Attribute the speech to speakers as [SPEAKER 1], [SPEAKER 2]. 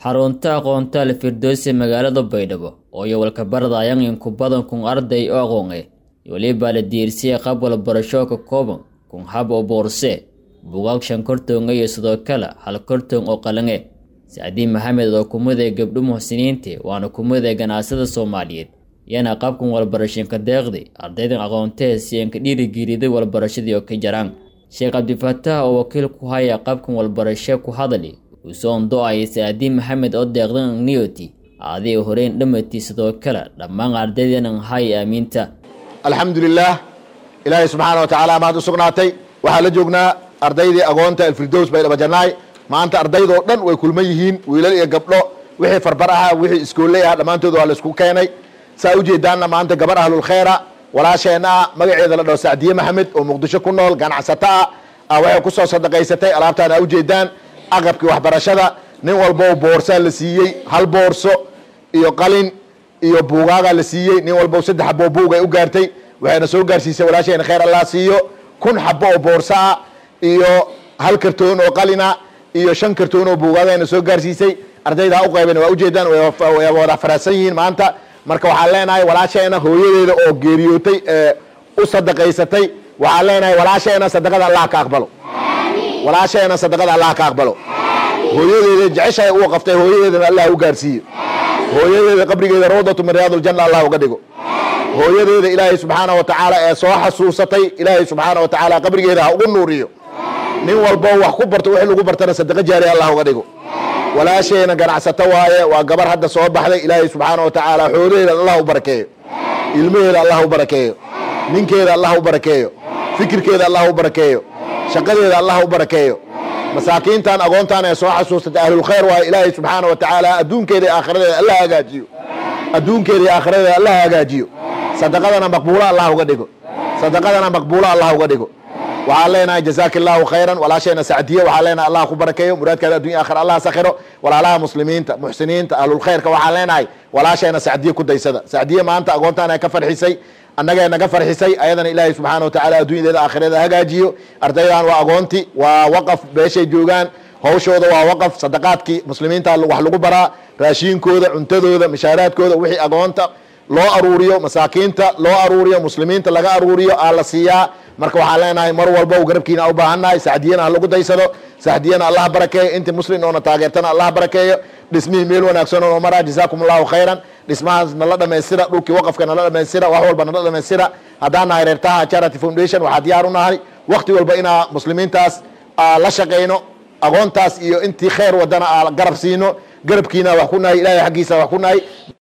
[SPEAKER 1] xarunta aqoonta alfirdowsi magaalada baydhabo oo iyo walkabaradayan in ku badan kun arday oo aqoon eh weliba la diirsiyay qab walbarasho ka kooban kun hab oo boorse bugaag shan kortoonga iyo sidoo kale hal kortoon oo qalange sacdiin maxamed oo kumaday gabdho muxsiniinta waana kumaday ganacsada soomaaliyeed iyana qabkan walbarashinka deeqdi ardaydan aqoontee si anka dhiirigeliday walbarashadii oo ka jaraan sheekh cabdifataax oo wakiil ku haya qabkan walbarasho ku hadali uusoon do-ay sacdiin maxamed oo deeqdan niyoti aaday horeyn dhammatii sidoo kale dhammaan ardaydan hay aamiinta
[SPEAKER 2] alxamdulilaah ilaahay subxaana wa tacaala mahad u sugnaatay waxaa la joognaa ardaydii agoonta alfirdows baydhabo jannaay maanta ardaydoo dhan way kulman yihiin wiilal iyo gabdho wixii farbar aha wixii iskooley ah dhammaantood waa la isku keenay saa ujeedaanna maanta gabar ahlulkhayra walaasheenna ah magaceeda la dhaho sacdiye maxamed oo muqdisho ku nool ganacsato ah waxay kusoo sadaqaysatay alaabtaan a ujeedaan aqabkii waxbarashada nin walbo boorsaa la siiyey hal boorso iyo qalin iyo buugaagaa la siiyey nin walbo saddex xabo buug ay u gaartay waxayna soo gaarsiisay walaasheena khayr allah siiyo kun xabo oo boorso ah iyo hal kartoon oo qalina iyo shan kartoon oo buugaagayna soo gaarsiisay ardayda ha u qayban waa ujeedaan way wada faraadsan yihiin maanta marka waxaan leenahay walaasheena hooyadeeda oo geeriyootay ee u sadaqaysatay waxaan leenahay walaasheena sadaqada allah ka aqbalo walaasheena sadaqada allah ka aqbalo hooyadeeda jeceshahay uu qaftay hooyadeedana allah u gaarsiiyo hooyadeeda qabrigeeda rawdatu min riyaad uljanna allah uga dhigo hooyadeeda ilaahay subxaana wa tacaala ee soo xasuusatay ilaahay subxaana wa tacaala qabrigeeda ha ugu nuuriyo nin walbo wax ku barto wixii lagu bartana sadaqa jaariya allah uga dhigo walaasheena ganacsato waaye waa gabar hadda soo baxday ilaahay subxaana wa tacaala xoolaheeda allah u barakeeyo ilmaheeda allah u barakeeyo ninkeeda allah u barakeeyo fikirkeeda allah u barakeeyo shaqadeeda allah u barakeeyo masaakiintan agoontan ee soo xasuusatay ahlulkhayr waaye ilaahay subxaana wa tacaala adduunkeeda iyo aakhiradeeda allah hagaajiyo adduunkeeda iyo aakhiradeeda allah hagaajiyo sadaqadana maqbuula allah uga dhigo sadaqadana maqbuula allah uga dhigo waxaan leenahay jazaaka allahu khayran walaasheena sacdiye waxaan leenahay allah ku barakeeyo muraadkaada addunya aakhira allah sakhiro walaalaha muslimiinta muxsiniinta ahlulkhayrka waxaan leenahay walaasheena sacdiye ku daysada sacdiye maanta agoontaan ka farxisay annagee naga farxisay ayadana ilaahay subxaana wa tacala adduunyadeeda aakhirada hagaajiyo ardaydan waa agoonti waa waqaf beeshay joogaan hawshooda waa waqaf sadaqaadkii muslimiinta wax lagu baraa raashiinkooda cuntadooda mishaaraadkooda wixii agoonta loo aruuriyo masaakiinta loo aruuriyo muslimiinta laga aruuriyo aa la siiyaa marka waxaan leenahay mar walba garabkiina u baahannahay sacdiyana ha lagu daysado sacdiyana allah barakeeyo intii muslim oona taageertana allah barakeeyo dhismihii meel wanaagsan oo maraa jazaakum allahu khayran dhismahaas nala dhamaystira dhulkii waqafka nala dhamaystira wax walba nala dhamaystira haddaan nahay reertaha charity foundation waxaa diyaar u nahay wakti walba inaa muslimiintaas la shaqayno aqoontaas iyo intii khayr wadana aa garab siino garabkiina wax ku nahay ilahay xaggiisa wax ku nahay